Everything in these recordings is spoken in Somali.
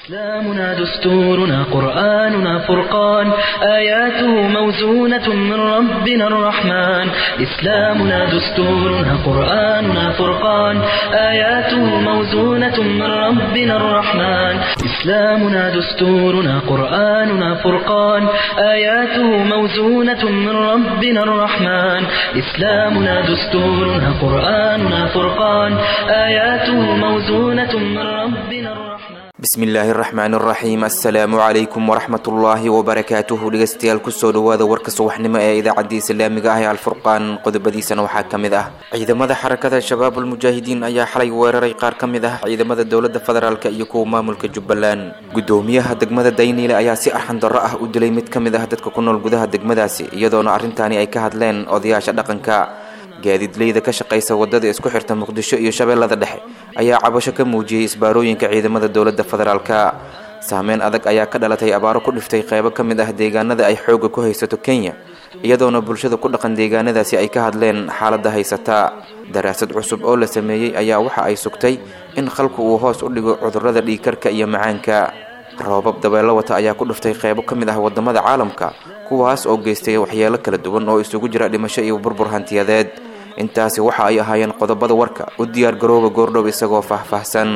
إسلامنا دستورنا قرآننا فرقان آياته موزونة من ربنا الرحمن إسلامنا دستورنا قرآننا فرقان آياته موزونة من ربنا الرحمن إسلامنا دستورنا قرآننا فرقان آياته موزونة من ربنا الرحمن إسلامنا دستورنا قرآننا فرقان آياته موزونة من ربنا الرحمن bismillaahi raxmaan raxiim assalaamu calaykum waraxmatullaahi wabarakaatuhu dhegeystayaal kusoo dhawaada warka subaxnimo ee idaacadda islaamiga ah ee alfurqaan qodobadiisana waxaa ka mid ah ciidamada xarakada shabaabul mujaahidiin ayaa xalay weeraray qaar ka mid ah ciidamada dowladda federaalk iyo kuwa maamulka jubbaland gudoomiyaha degmada dayniile ayaa si arxan darro ah u dilay mid ka mid ah dadka ku nool gudaha degmadaasi iyadoona arrintaani ay ka hadleen odayaasha dhaqanka gaadiidleyda ka shaqaysa wadada isku xirta muqdisho iyo shabeellada dhexe ayaa cabasho ka muujiyey isbaarooyinka ciidamada dowladda federaalka saameyn adag ayaa ka dhalatay abaaro ku dhiftay qeybo ka mid ah deegaanada ay xoogga ku haysato kenya iyadoona bulshada ku dhaqan deegaanadaasi ay ka hadleen xaaladda haysata daraasad cusub oo la sameeyey ayaa waxa ay sugtay in khalku uu hoos u dhigo cudurrada dhiigkarka iyo macaanka roobab dabeelo wata ayaa ku dhiftay qeybo ka mid ah wadamada caalamka kuwaas oo geystay waxyeelo kala duwan oo isugu jira dhimasho iyo burbur hantiyadeed intaasi waxa ay ahaayeen qodobada warka u diyaar garooba goordhow isagoo faahfaahsan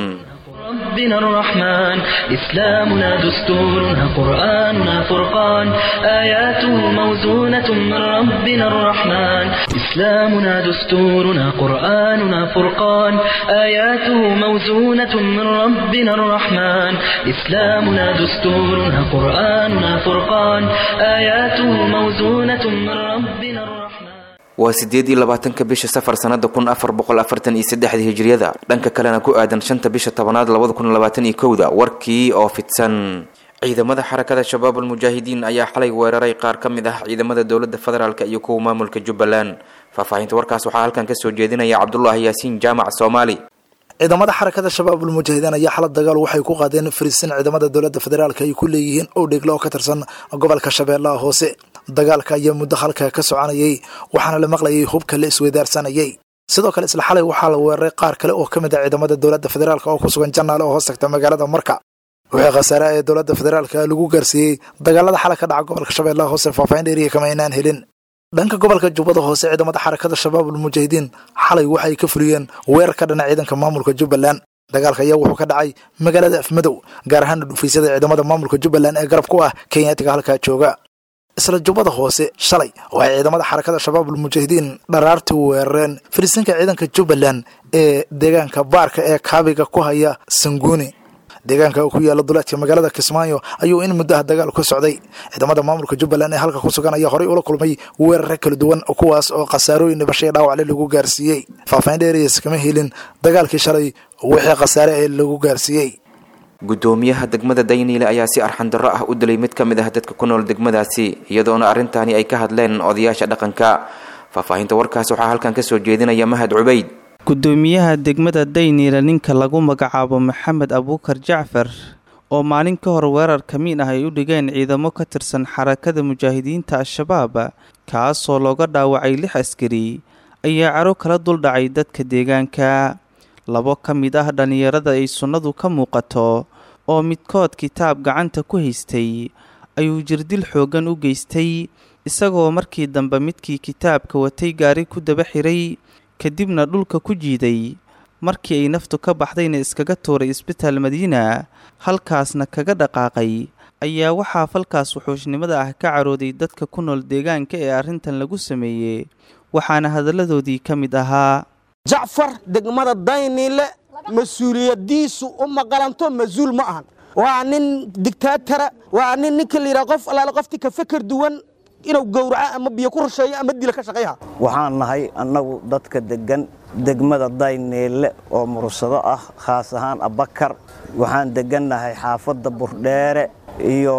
ربنا الرحمن إسلامنا دستورنا قرآننا فرقان آياته موزونة من ربنا الرحمن إسلامنا دستورنا قرآننا فرقان آياته موزونة من ربنا الرحمن إسلامنا دستورنا قرآننا فرقان آياته موزونة من ربنا الرحمن waa sideed iyo labaatanka bisha safar sanada kun afar boqol afartan iyo saddexda hijriyada dhanka kalena ku aadan shanta bisha tobanaad labada kun labaatan iyo kowda warkii oo fidsan ciidamada xarakada shabaabul mujaahidiin ayaa xalay weeraray qaar ka mid ah ciidamada dowladda federaalk iyo kuwa maamulka jubbaland faahfaahinta warkaas waxaa halkan kasoo jeedinaya cabdulaahi yaasiin jaamac soomaali ciidamada xarakada shabaabul mujaahidiin ayaa xalad dagaal waxay ku qaadeen fariisin ciidamada dowladda federaalk ay ku leeyihiin oo dheglo oo ka tirsan gobolka shabeellaha hoose dagaalka ayaa muddo halka ka soconayay waxaana la maqlayay hubka la isweydaarsanayay sidoo kale isla xalay waxaa la weeraray qaar kale oo ka mid ah ciidamada dowladda federaalk oo ku sugan jannaale oo hoos tagta magaalada marka wixii khasaare ee dowladda federaalka lagu gaarsiiyey dagaalada xalay ka dhaca gobolka shabeellaha hoose faahfaahin dheeriya kama aynaan helin dhanka gobolka jubbada hoose ciidamada xarakada shabaabul mujaahidiin xalay waxay ka fuliyeen weerar ka dhana ciidanka maamulka jubbaland dagaalka ayaa wuxuu ka dhacay magaalada afmadow gaar ahaana dhufiisyada ciidamada maamulka jubbaland ee garab ku ah kenyaatiga halkaa jooga isla jubbada hoose shalay waxay ciidamada xarakada shabaabul mujaahidiin dharaartii weerareen fariisinka ciidanka jubbaland ee deegaanka baarka ee kaabiga ku haya sanguuni deegaanka ku yaala duleedka magaalada kismaayo ayuu in muddaha dagaal ka socday ciidamada maamulka jubbaland ee halka ku sugan ayaa horey ula kulmay weerare kala duwan kuwaas oo khasaarooyin dhibashay dhaawacle lagu gaarsiiyey faahfaahin dheeriyas kama helin dagaalkii shalay wixii khasaare ee lagu gaarsiiyey gudoomiyaha degmada dayniile ayaa si arxan darro ah u dilay mid ka mid ah dadka ku nool degmadaasi iyadoona arrintaani ay ka hadleen odayaasha dhaqanka faahfaahinta warkaas waxaa halkan kasoo jeedinaya mahad cubayd gudoomiyaha degmada dayniile ninka lagu magacaabo maxamed abuukar jacfar oo maalin ka hor weerar kamiin ah ay u dhigeen ciidamo ka tirsan xarakada mujaahidiinta al-shabaab kaasoo looga dhaawacay lix askari ayaa caro kala duldhacay dadka deegaanka labo ka mid ah dhallinyarada ay sunnadu ka muuqato oo midkood kitaab gacanta ku haystay ayuu jirdil xooggan u geystay isagoo markii dambe midkii kitaabka watay gaari ku daba xiray kadibna dhulka ku jiiday markii ay naftu ka baxdayna iskaga tuuray isbitaal madiina halkaasna kaga dhaqaaqay ayaa waxaa falkaas wuxuushnimada ah ka carooday dadka ku nool deegaanka ee arrintan lagu sameeyey waxaana hadalladoodii ka mid ahaa jacfar degmada dayniile mas-uuliyadiisu u maqalanto mas-uul ma ahan waa nin digtaatara waa nin ninka la yidhaha qof allaale qoftii ka feker duwan inuu gowraco ama biyo ku rusheeyo ama dila ka shaqayha waxaan nahay annagu dadka deggan degmada dayniile oo mursado ah khaas ahaan abakar waxaan deggannahay xaafadda burdheere iyo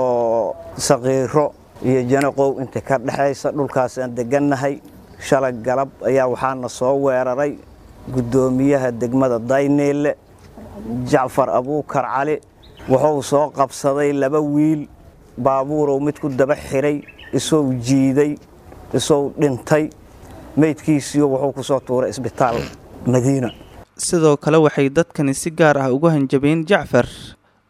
saqiiro iyo janaqow inta ka dhexaysa dhulkaasaan deggannahay shalay galab ayaa waxaana soo weeraray guddoomiyaha degmada dayniile jacfar abuukar cali wuxuu soo qabsaday laba wiil baabuurow mid ku daba xiray isou jiiday isou dhintay meydkiisiiyo wuxuu ku soo tuuray isbitaal madiina sidoo kale waxay dadkani si gaar ah ugu hanjabeen jacfar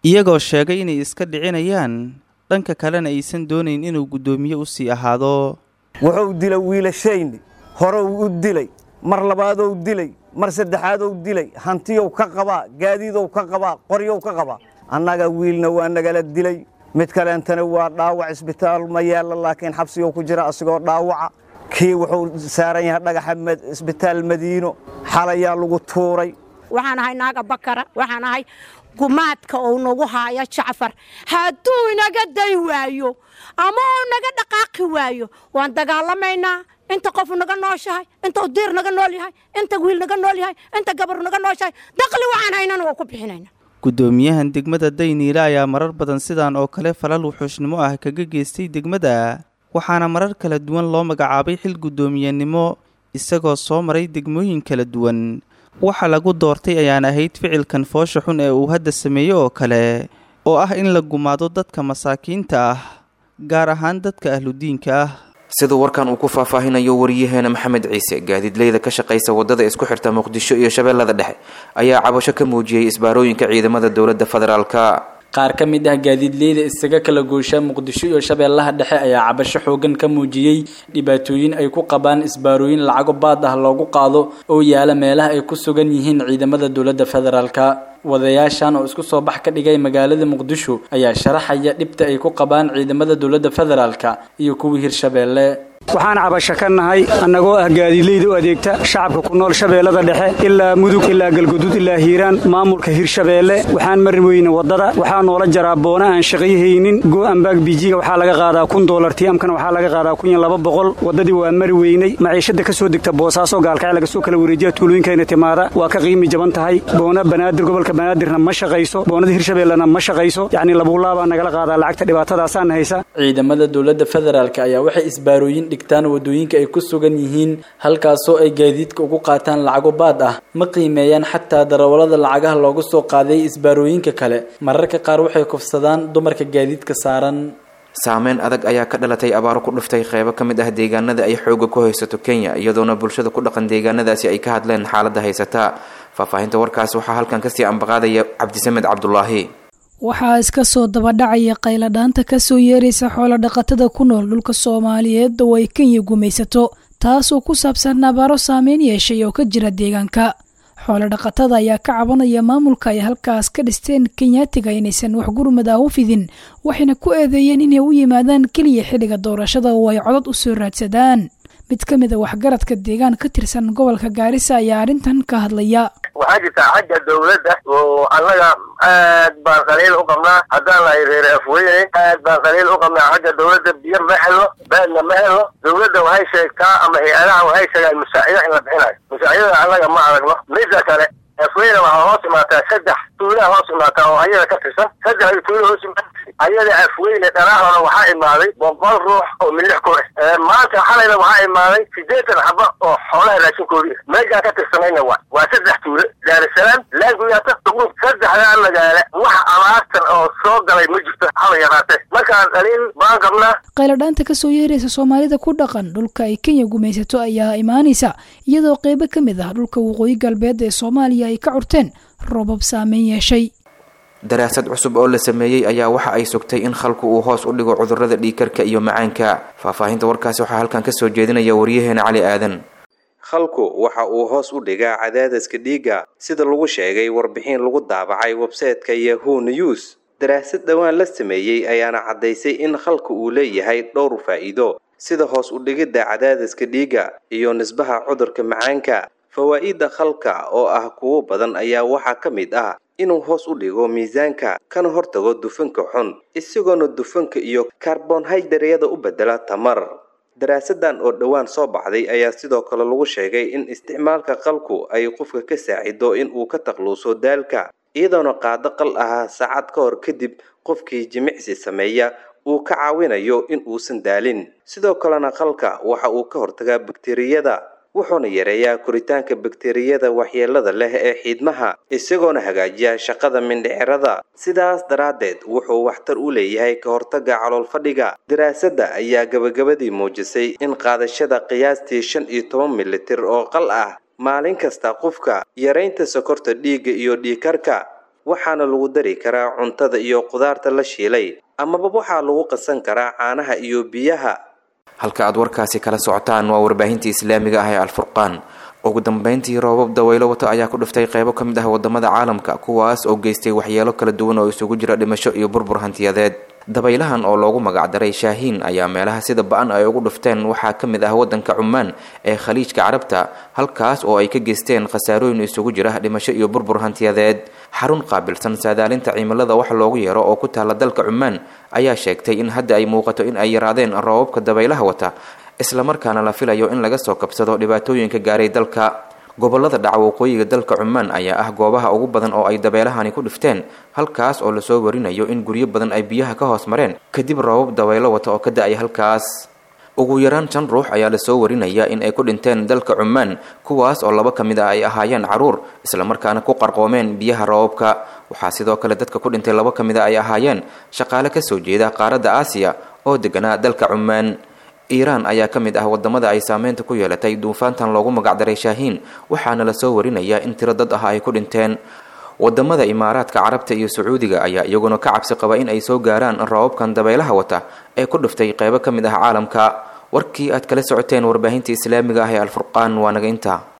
iyagoo sheegay inay iska dhicinayaan dhanka kalena aysan doonayn inuu guddoomiye u sii ahaado wuxuu dilay wiilashayni horeu u dilay mar labaadou dilay mar saddexaadou dilay hantiyow ka qabaa gaadiidow ka qabaa qoryow ka qabaa annaga wiilna waa nagala dilay mid kaleentana waa dhaawac isbitaal ma yaalla laakiin xabsigou ku jira asigoo dhaawaca kii wuxuu saaran yahay dhagaxa isbitaal madiino xalayaa lagu tuuray waxaan ahay naaga bakara waxaan ahay gumaadka uu nagu haayo jacfar hadduu inaga day waayo ama uu naga dhaqaaqi waayo waan dagaalamaynaa inta qofu naga nooshahay inta diir naga nool yahay inta wiil naga nool yahay inta gabar naga nooshahay daqli waxaan haynana waa ku bixinayna guddoomiyahan degmada dayniile ayaa marar badan sidaan oo kale falal wuxuushnimo ah kaga geystay degmada waxaana marar kala duwan loo magacaabay xil guddoomiyenimo isagoo soo maray degmooyin kala duwan waxa lagu doortay ayaan ahayd ficilkan foosha xun ee uu hadda sameeyey oo kale oo ah in la gumaado dadka masaakiinta ah gaar ahaan dadka ahludiinka ah siduu warkan uu ku faahfaahinayo wariyaheena maxamed ciise gaadiidleyda ka shaqaysa wadada isku xirta muqdisho iyo shabeellada dhexe ayaa cabasho ka muujiyey isbaarooyinka ciidamada dowladda federaalka qaar ka mid ah gaadiidleyda isaga kala goosha muqdisho iyo shabeellaha dhexe ayaa cabasho xoogan ka muujiyey dhibaatooyin ay ku qabaan isbaarooyin lacago baad ah loogu qaado oo yaala meelaha ay ku sugan yihiin ciidamada dowladda federaalka wadayaashan oo isku soo bax ka dhigay magaalada muqdisho ayaa sharaxaya dhibta ay ku qabaan ciidamada dowladda federaalka iyo kuwii hirshabeelle waxaan cabasho ka nahay annagoo ah gaadiidleyda u adeegta shacabka ku nool shabeellada dhexe ilaa mudug ilaa galgudud ilaa hiiraan maamulka hirshabeelle waxaan mari weyne waddada waxaa noola jaraa boona aan shaqayhaynin go'ambaag bijiga waxaa laga qaadaa kun dolar tiamkana waxaa laga qaadaa kun iyo laba boqol waddadii waa mari weynay maciishada ka soo degta boosaaso gaalkacay laga soo kala wareejiya tuulooyinkayna timaada waa ka qiimi jaban tahay boona banaadir gobolka banaadirna ma shaqayso boonada hirshabeellena ma shaqayso yacni labuulaabaa nagala qaadaa lacagta dhibaatadaasaana haysa ciidamada dowladda federaalk ayaa waxay isbaarooyin dhigtaan wadooyinka ay ku sugan yihiin halkaasoo ay gaadiidka ugu qaataan lacago baad ah ma qiimeeyaan xataa darawallada lacagaha loogu soo qaaday isbaarooyinka kale mararka qaar waxay kufsadaan dumarka gaadiidka saaran saameyn adag ayaa ka dhalatay abaaro ku dhuftay qeybo ka mid ah deegaanada ay xooga ku haysato kenya iyadoona bulshada ku dhaqan deegaanadaasi ay ka hadleen xaaladda haysata faahfaahinta warkaas waxaa halkan kasii ambaqaadaya cabdisamed cabdulaahi waxaa iska soo dabadhacaya qayladhaanta kasoo yeeraysa xoolo dhaqatada ku nool dhulka soomaaliyeed oo ay kenya gumaysato taasoo ku saabsan abaaro saameyn yeeshay oo ka jira deegaanka xoolo dhaqatada ayaa ka cabanaya maamulka ay halkaas ka dhisteen kenyaatiga inaysan wax gurmad ah u fidin waxayna ku eedeeyeen inay u yimaadaan keliya xilliga doorashada oo ay codad u soo raadsadaan mid ka mid a waxgaradka deegaan ka tirsan gobolka gaarisa ayaa arrintan ka hadlaya waxaa jirtaa xagga dawladda oo annaga aad baan qaliil u qabnaa haddaan nahay reer afweyne aad baan qaliil u qabnaa xagga dawladda biyo ma helno baadna ma helno dawladda waxay sheegtaa ama hay-adaha waxay sheegaan musaacido in la bixinayo musaacidada annaga ma aragno midda kale afweyne waxaa hoos imaataa saddex tuulaha hoos imaataa oo ayada ka tirsan saddexda tuula hoos imaata ayada afweyne dhanaahona waxaa imaaday boqol ruux oo milix ku ah maanta xalayna waxaa imaaday sideetan xaba oo xoolaha raashinkoodii meeshaan ka tirsanayna waa waa saddex tuule daarusalaam laanguyaata duqub saddexdaa magaala wax abaartan oo soo galay ma jirto haba yaraatee markaa dhaliil baan qabnaa qayladhaanta kasoo yeeraysa soomaalida ku dhaqan dhulka ay kenya gumaysato ayaa imaanaysa iyadoo qeybo ka mid ah dhulka waqooyi galbeed ee soomaaliya ay ka curteen roobab saameyn yeeshay daraasad cusub oo la sameeyey ayaa waxa ay sugtay in khalku uu hoos u dhigo cudurrada dhiigkarka iyo macaanka faahfaahinta warkaasi waxaa halkan kasoo jeedinaya waryaheena cali aadan khalku waxa uu hoos u dhigaa cadaadiska dhiigga sida lagu sheegay warbixin lagu daabacay websayte-ka yahu news daraasad dhowaan la sameeyey ayaana caddaysay in khalku uu leeyahay dhowr faa'iido sida hoos u dhigidda cadaadiska dhiigga iyo nisbaha cudurka macaanka fawaa'idda khalka oo ah kuwo badan ayaa waxaa ka mid ah inuu hoos u dhigo miisaanka kana hortago dufanka xun isagoona dufanka iyo karbonhaydaryada u bedela tamar daraasadan oo dhowaan soo baxday ayaa sidoo kale lagu sheegay in isticmaalka qalku ay qofka ka saacido in uu ka takluuso daalka iyadoona qaado qal ahaa saacad ka hor kadib qofkii jimicsi sameeya uu ka caawinayo in uusan daalin sidoo kalena qalka waxa uu ka hortagaa bakteriyada wuxuuna yareeyaa koritaanka bakteriyada waxyeelada leh ee xiidmaha isagoona hagaajiya shaqada mindhicirada sidaas daraaddeed wuxuu waxtar u leeyahay ka hortagga calool fadhiga daraasadda ayaa gabagabadii muujisay in qaadashada qiyaastii shan iyo toban militir oo qal ah maalin kasta qofka yaraynta sokorta dhiigga iyo dhiigkarka waxaana lagu dari karaa cuntada iyo qudaarta la shiilay amaba waxaa lagu qasan karaa caanaha iyo biyaha halka aad warkaasi kala socotaan waa warbaahintii islaamiga ah ee alfurqaan ugu dambeyntii roobab daweylo wata ayaa ku dhiftay qeybo ka mid ah wadamada caalamka kuwaas oo geystay waxyeelo kala duwan oo isugu jira dhimasho iyo burbur hantiyadeed dabaylahan oo loogu magacdaray shaahiin ayaa meelaha sida ba-an ay ugu dhifteen waxaa ka mid ah wadanka cumaan ee khaliijka carabta halkaas oo ay ka geysteen khasaarooyin isugu jira dhimasho iyo burbur hantiyadeed xarun qaabilsan saadaalinta cimilada wax loogu yeero oo ku taala dalka cumaan ayaa sheegtay in hadda ay muuqato in ay yaraadeen roobabka dabaylaha wata islamarkaana la filayo in laga soo kabsado dhibaatooyinka gaaray dalka gobolada dhaca waqooyiga dalka cumaan ayaa ah goobaha ugu badan oo ay dabeelahani ku dhifteen halkaas oo lasoo warinayo in guryo badan ay biyaha ka hoos mareen kadib roobab dabaylo wata oo ka da-ay halkaas ugu yaraan shan ruux ayaa lasoo warinaya in ay ku dhinteen dalka cumaan kuwaas oo laba ka mid ah ay ahaayeen caruur islamarkaana ku qarqoomeen biyaha roobabka waxaa sidoo kale dadka ku dhintay laba ka mid a ay ahaayeen shaqaale kasoo jeeda qaaradda aasiya oo deganaa dalka cumaan iiraan ayaa ka mid ah wadamada ay saameynta ku yeelatay duufaantan loogu magacdaray shaahiin waxaana lasoo warinayaa in tiro dad ah ay ku dhinteen wadamada imaaraadka carabta iyo sacuudiga ayaa iyaguna ka cabsi qaba in ay soo gaaraan roobabkan dabaylaha wata ee ku dhiftay qeybo ka mid ah caalamka warkii aad kala socoteen warbaahinta islaamiga ah ee alfurqaan waa naga intaa